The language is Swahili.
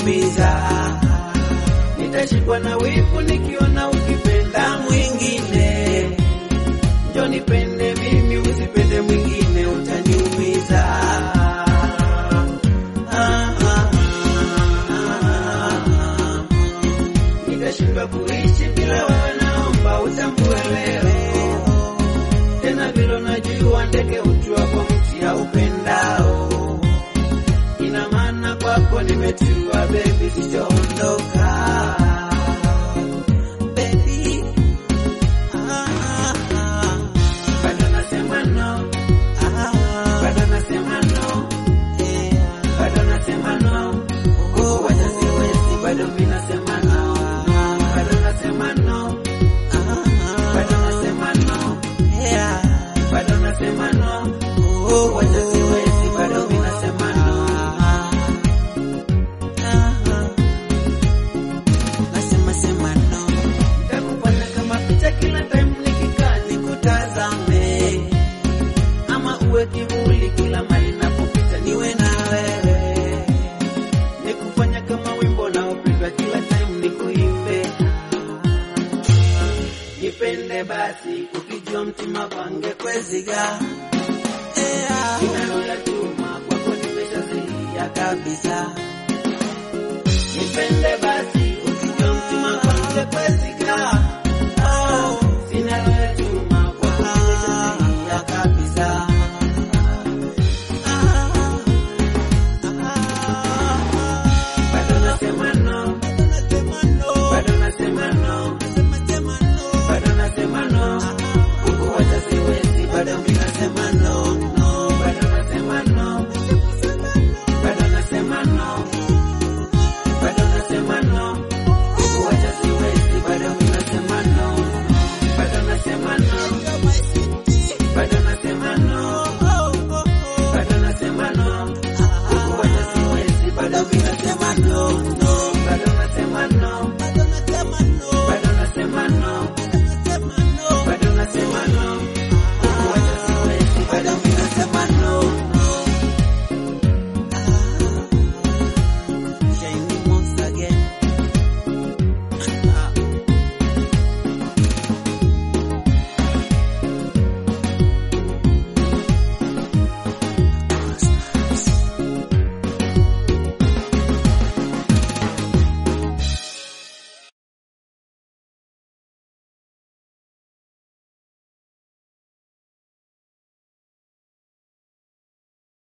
utaniumiza. Nitashikwa na wivu nikiona ukipenda mwingine. Njoo nipende mimi, usipende mwingine, utaniumiza. Ah, ah, ah. Nitashindwa kuishi bila wewe, naomba utambue wewe. Tena vile unajua ndege hutua kwa mti haupendao. Ina maana kwako nimetua, baby, sitaondoka. Baby, ah, ah, Bado nasema no, ah, bado nasema no, yeah. bado nasema no. Oh, Wacha siwezi, bado mimi nasema no, bado nasema no, ah, bado nasema no, yeah. bado nasema no. Oh, Wacha siwezi, bado mimi nasema no. Nasema sema no, Nitakufanya kama picha kila time nikikaa nikutazame ama uwe kivuli kila mali napopita niwe na wewe, nikufanya kama wimbo naopendwa kila time nikuimbe. Nipende basi ukijua mtima kwange kweziga yeah. inalo ya chuma kwako nimeshazilia kabisa